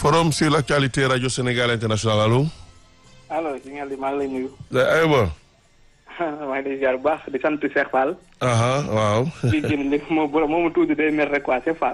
forum sur l'actualité radio Sénégal international allo. allo si ngeen di maa ngi lay nuyu. aywa. maa ngi lay ziar bu baax di sant Cheikh Fall. aha waaw. di jëm li moo borom moo ma tuuti day mer rek quoi Cheikh Fall.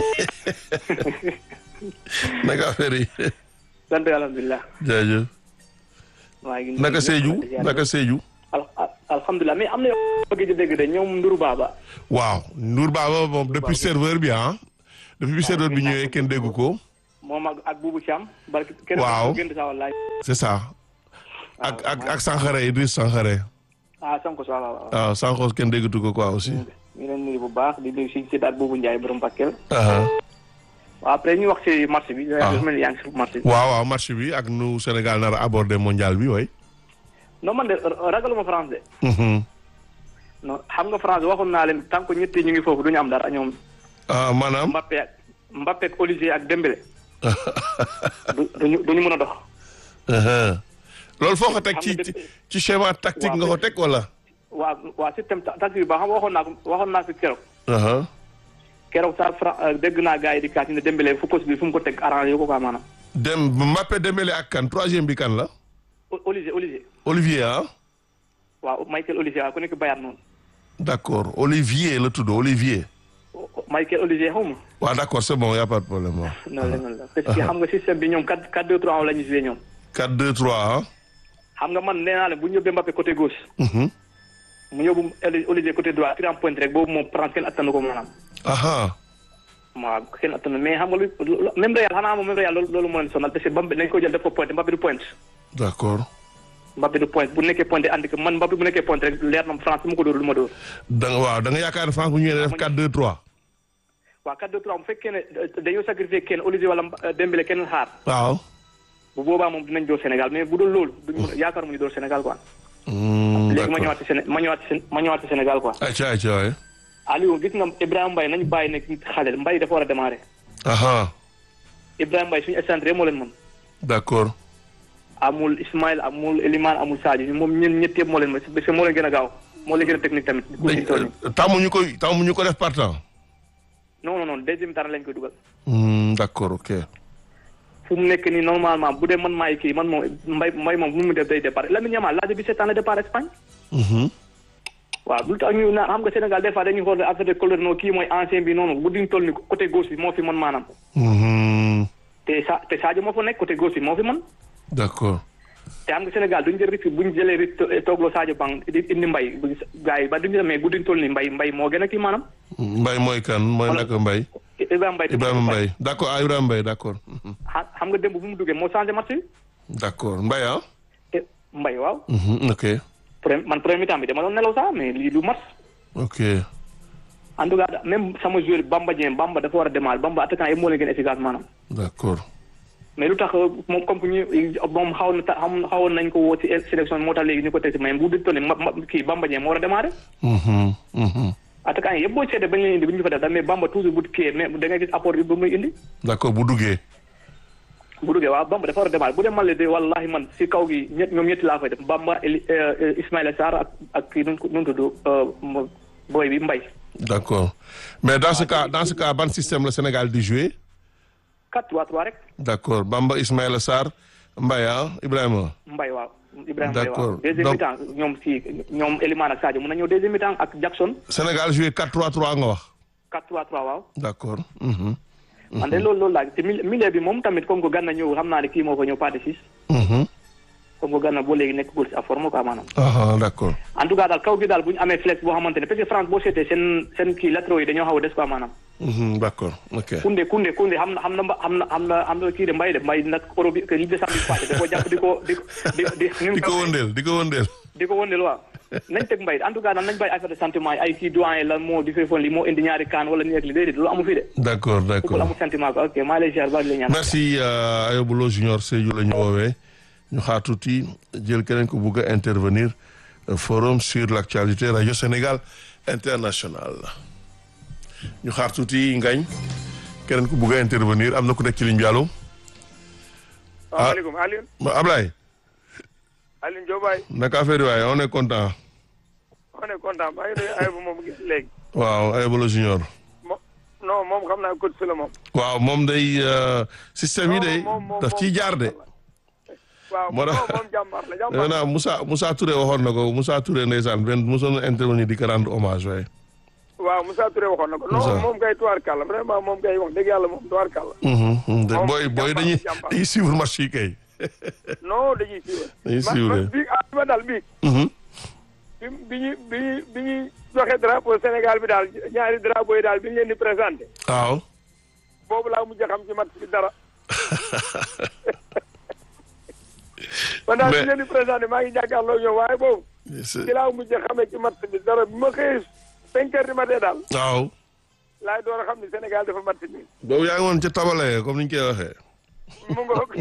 naka affaire yi. sant alhamdulilah. jaajëf. maa ngi naka Sédhiou naka Sédhiou. al alhamdulilah mais am na yoo bëgg di dégg de ñoom Ndour Baba. waaw Ndour Baba moom depuis serveur bi ah. depuis bi serveur bi ñëwee kenn déggu ko. moom ak ak Boubou Thiam. barki kenn waaw gën sa wallaay. c'est ça. ak ak ak Sankhare Idriss Sankhare. ah Sanko sa waaw waaw. waaw Sankhos kenn déggatu ko quoi aussi. ñu ngi leen nuyu bu baax di nuyu si si daal Boubou Ndiaye borom Bakel. aha waaw après ñu wax si marché bi. Ah. dafa mel ni yaa ngi si marché bi. waaw waaw marché bi ak nu Sénégal nar a aborder mondial bi way non man de ragaluma France de. Mhm. non xam nga France waxoon naa leen tant que ñetti ñu ngi foofu du ñu am dara ñoom. ah maanaam. Mbappé ak Mbappé ak Olivier ak Dembélé. du duñu duñu mën a dox. aha loolu foo ko teg Xam ci nga ci depuis- ci schéma tactique nga ko teg wala. waa waa système ta- tactique bi ba xam nga waxoon naa ko waxoon naa ko keroog. aha keroog sax Fra dégg naa gars yi di kaas ne Dembélé fu coach bi fu mu ko teg arrangé ko quoi maanaam. dem Mbappé Dembélé ak kan troisième bi kan la. O- Olivier Olivier. Olivier ah. waaw Michael Olivier waaw ku nekk Bayern noonu. d'accord Olivier la tudd Olivier. O- o- Michael Olivier xaw ma. waaw d'accord c'est bon y a pas de problème waaw. noonu la noonu la parce que xam nga système bi ñoom 4 4 2 3 la ñu joué ñoom. 4 2 3 ah. xam nga man nee naa leen bu ñu yóbbee Mbappé côté gauche. Mhm. mu yóbbu Oli- Olivier côté droit tirant point rek boobu moom France kenn attanu ko maanaam. aha waaw kenn attanu mais xam nga lu lu- même Real xanaa moom même Real loolu loolu moo leen sonal parce que Mbappé dañ ko jël def ko point Mbappé du point. d'accord Mbappé du point bu nekkee point andi ko man Mbappé bu nekkee point rek leer na France bu ma ko dóor lu ma dóor. da nga waaw da nga yaakaar ne France bu ñëwee def 4 2 3. waaw 4 2 3 bu fekkee ne euh, dañoo sacrifier kenn Olivier wala euh, Dembélé kenn xaar waaw. bu boobaa moom dinañ dóor Sénégal mais bu dul loolu duñu mën a yaakaar mu ñu dóor Sénégal quoi. Hmm, léegi ma d'accord ñëwaat ci Séné ma ñëwaat ci Sén- ma ñëwaat ci Sénégal quoi. ayca ayca waay. Aliou gis nga Ibrahima Mbaye nañu bàyyi nekk xale Mbaye dafa war a démarrer aha Ibrahima Mbaye suñu excentré moo leen mën. d'accord amul Ismaël amul Elimane amul Sadio moom ñun ñett yëpp moo leen mën parce que moo leen gën a gaaw moo leen gën a technique tamit. ku ci toll nii. dañ tàmmuñu ko tàmmuñu ko def partant. non non non deuxième temps lañ koy dugal. Hmm, d'accord ok. fu mu nekk nii normalement bu dee man maay kii man moom mbay mbay moom bu mu def day départ Lamine Yamal l'âge de 17 ans la départ Espagne. Mhm. waaw lu tax ñu naan xam nga Sénégal des fois dañuy xool affaire de couleur non kii mooy ancien bi noonu bu duñ toll ni côté gauche bi moo fi mën maanaam. Mhm. te sa te Sadio moo fa nekk côté gauche bi moo fi mën. d'accord. te xam nga Sénégal duñ jël risque buñ jëlee risque toogloo Sadio Bang di indi mbay bu gars yi ba duñ jël mais bu duñ toll ni mbay mbay moo gën a kii maanaam. Mbaye mooy kan mooy Voilà. naka Mbaye. Ibrahima Mbaye. Ibrahima Mbaye d'accord ah Ibrahima Mbaye d'accord. Mhm. xa- xam nga démb bu mu duggee moo changé match bi. d'accord Mbaye ah. te mbay waaw. Mhm, ok premier man premier mi-temps bi dama doon nelaw sax mais lii du match. ok en tout cas même sama joueur Bamba Dieng Bamba dafa war a démarrer Bamba attaquant yi moo leen gën a efficace maanaam. d'accord. mais lu tax moom comme que ñu moom xaw na ta xam xawoon nañ ko woo ci sélection bi moo tax léegi ñu ko teg si mais bu dul toll nii ma ma kii Bamba Dieng moo war a démarrer. Mhm, mhm. attaquant yi yëpp boo seetee bañ leen indi bu ñu ko fa def mais Bamba toujours bu kii mais da ngay gis apport bi ba muy indi. d'accord bu duggee. bu duggee waaw Bamba dafa war a démarrer bu dee man la de wallahi man si kaw gi ñett ñoom ñetti laa fay def Bamba Eli Ismaïla Sarr ak ak kii nu mu nu mu tudd booy bi Mbaye. d'accord mais dans ce cas dans ce cas ban système la Sénégal di jouer 4-3-3 rek d'accord Bamba Ismaïla Sarr Mbaye ah Ibrahima. Mbaye waaw. Ibrahima Mbaye D'accord. waaw deuxième Donc- mi-temps ñoom si ñoom Elimane ak Sadio mun na ñëw deuxième mi-temps ak Jackson Sénégal jouer 4-3-3 nga wax. 4-3-3 waaw. d'accord. Mhm, man de loolu loolu laa te mil- milieu bi moom tamit comme que Gana ñëw xam naa ne kii moo fa ñëw pas de six mhm. comme que Gana boo léegi nekk góor si à forme quoi maanaam. ah d'accord. en tout cas daal kaw gi daal bu ñu amee flex boo xamante ne parce que France boo seetee seen seen kii latéraux yi dañoo xaw a des quoi maanaam. Mhm, d'accord ok. Koundé Koundé Koundé xam na xam na mba xam na xam na xam na kii de mbay de mbay nag Europe bi que li décembre bi passé da koo jàpp di ko di di di. ni mu di ko wëndeel di ko wëndeel. di ko wëndeel waaw nañ teg mbay en tout cas daal nañ bàyyi affaire de sentiment yi ay kii doyen lan moo di fay li moo indi ñaari kaan wala nii ak li déedéet loolu amu fi de. d'accord football d'accord. amul sentiment quoi ok maa ngi lay ziar baax di la ñaan. merci euh, Ayobulo Junior Sédhiou la ñu woowee ñu xaar tuuti jël keneen ko bugg a intervenir euh, forum sur l'actualité radio Sénégal international ñu xaar tuuti ngañ keneen ko bugg a intervenir am na ku nekk ci ligne bi allo salaamaaleykum Alioune Ma- Ablaye Alioune Diop waay naka affaire yi waaye on est content on est content maa ngi nuyu Ayba moom gis léegi waaw Ayobulo Junior mo non moom xam naa coach la moom. waaw moom day euh, système yi day moom moom daf ciy jaar de. waaw moo moom tax- moom jàmbaar la nee jàmbaar. naa Moussa Moussa Touré waxoon na ko Moussa Touré ndeysaan benn mosoon na intervenir di ko rendre hommage waaye. waaw Moussa Touré waxoon na ko. Moussa. non moom kay tuwaar kàlla vraiment moom kay wax dëgg yàlla moom tuwaar kàlla. Mhm, mhm, de- Moom booy booy jàmbaar, dañuy jàmbaar. dañuy suivre match yi kay. non dañuy suivre. Dañuy man suivre. man bii ah ma daal bii. Mhm. bi bi ñu bi ñu bi ñuy joxe drapeau Sénégal bi daal ñaari drapeau yi daal bi ñu leen di présenté. waaw. boobu laa mujj a xam ci match bi dara. man daal bi Mais- ñu leen di présenté maa ngi jàkkaarloo ñoom waaye boobu. C'est- ci laa mujj a xamee ci match bi dara bi ma xëyee cinq heures du matin daal waaw. laay door a xam ni Sénégal dafa match bi boobu yaa ngi woon ca tabale comme ni ñu koy waxee. mu ngoog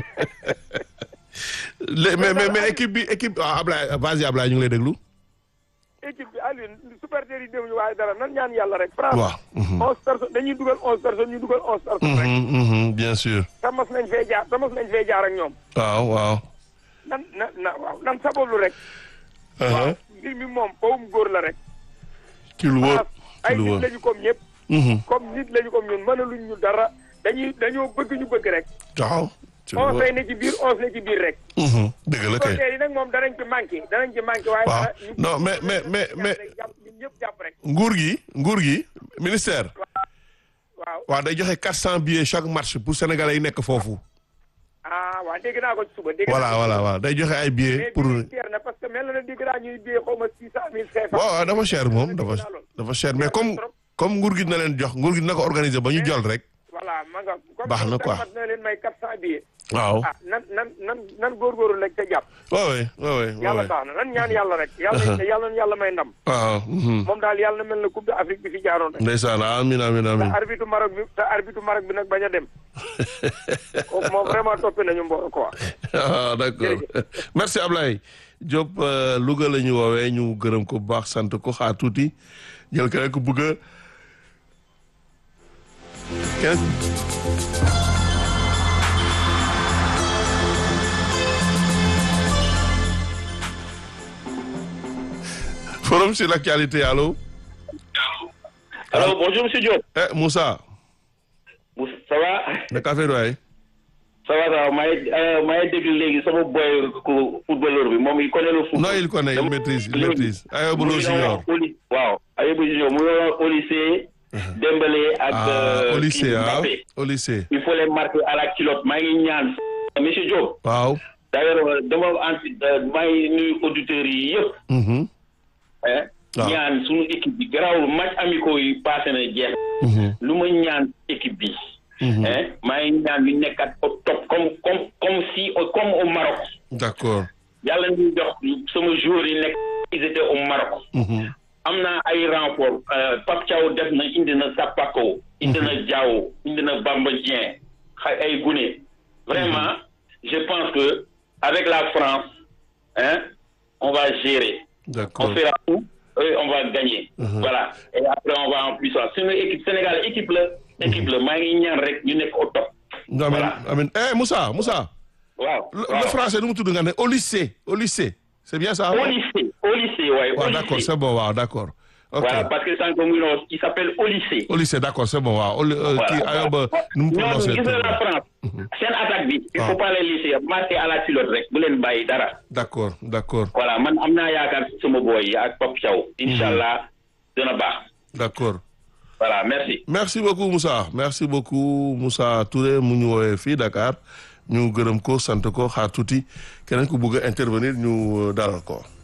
Lé- mais mais mais équipe bi équipe ah Ablaye vas-y Ablaye ñu ngi lay déglu. équipe bi Alioune supporters yi demuñu waaye dara nan ñaan yàlla rek France waaw. mhm. onze personnes dañuy dugal onze personnes ñu dugal onze personnes rek Mhm, mhm, bien sûr. te mos nañ fee jaar te mos nañ fee jaar ak ñoom waaw waaw. nan na na waaw nan sabablu rek waaw mbir mi moom bawum góor la rek ci lu wóor France ci ay lu nit wóor. lañu comme ñëpp Mhm. comme nit lañu comme ñun mënaluñ ñu dara dañuy dañoo bëgg ñu bëgg rek waaw. ci lu onze wóor. lay ne ci biir onze ne ci biir rek Mhm, dëgg la kay. supporters yi nag moom danañ ci manqué danañ ci manqué waaye waaw dara ñu- non mais mais mais mais jàpp ñun ñëpp jàpp rek nguur gi nguur gi ministère. waaw waaw day joxe 400 billets chaque match pour sénégalais yi nekk foofu. ah waaw dégg naa ko ci suba dégg voilà naa ko voilà waaw day joxe ay billets mais pour. bii cher na parce que mel na ne dégg naa ñuy biyee xaw ma six cent mille cinq waaw waaw dafa cher moom dafa dafa cher mais comme comme nguur gi dina leen jox nguur gi dina ko organiser ba ñu jol rek. voilà ma nga comme Baax na quoi. mat na leen may quatre cent billets waaw. ah nan nan nan nan góorgóorlu rek te jàpp waaw oui waaw oui waaw yàlla oui. baax na nan ñaan yàlla rek yàlla yàlla na yàlla may ndam waaw. mhm. moom daal yàlla na mel na coupe d'Afrique bi fi jaaroon rek ndeysaan amiin amiin te amiin. arbitre Maroc bi te arbitre Maroc bi nag bañ a dem kooku moom vraiment toppee nañu mbooro quoi ah d'accord merci Ablaye Diop euh, Louga la ñu woowee ñu gërëm ko bu baax sant ko xaar tuuti jël keneen ku bëgg a keneen forum sur l'actualité allo Alors, bonjour, monsieur Diop. eh Moussa Vous- Ça va naka affaire waay Ça va, ça va. maa ngi euh, maa ngi déglu léegi sama boy ku footballeur bi moom il connaît le foot. non il connaît il maîtrise il maîtrise Ayoba Lo Mu ngi Junior doon au ly- waaw Ayoba Junior mu ngi doon au lycée. Dembélé ak. ah euh, au lycée kii ah Mbappé. au lycée Il faut les marquer à la culotte maa ngi ñaan. monsieur Diop. waaw d'ailleurs dama anti maa ngi nuyu auditeurs yi yëpp. mhm hein. waaw. ñaan suñu équipe bi garaawul match amicaux yi passé na jeex. mhm lu ma ñaan équipe bi. mhm hein maa ngi ñaan ñu nekkat au top comme comme comme si comme au Maroc. d'accord yàlla ñu jox sama joueurs yi nekk ils étaient au Maroc. mhm am na ay renfort Pape Thiaw def na indi na Sapako. indi na Diaw indi na Bamba Dieng xa ay gune. vraiment je pense que avec la France hein on va gérer. d'accord on fera tout et on va gagner. Mhm. voilà et après on va en puissance suñu équipe Sénégal équipe la. équipe la maa ngi ñaan rek ñu nekk au top. nga amin Voilà. amin eh Moussa Moussa waaw le, waaw le français nu mu tudd nga ne au lycée au lycée c'est bien ça au lycée au lycée waaye. waaw au d'accord lycée. c'est bon waaw d'accord ok Voilà, parce que sànq mu ngi il s'appelle au lycée. au lycée d'accord c'est bon waaw au ly- euh, kii Ayoba nu mu ñoom prononcé gis tur nga la bi. France. seen attaque bi. il Ah. faut pas les laisser marquer à la culotte rek bu leen bàyyi dara. d'accord d'accord voilà man am naa yaakaar ci sama boy yi ak Pape Thiaw. incha allah dina baax. d'accord voilà merci. merci beaucoup Moussa merci beaucoup Moussa Touré mu ñu woowee fii Dakar ñu gërëm ko sant ko xaar tuuti keneen ku bëgg a intervenir ñu euh, dalal ko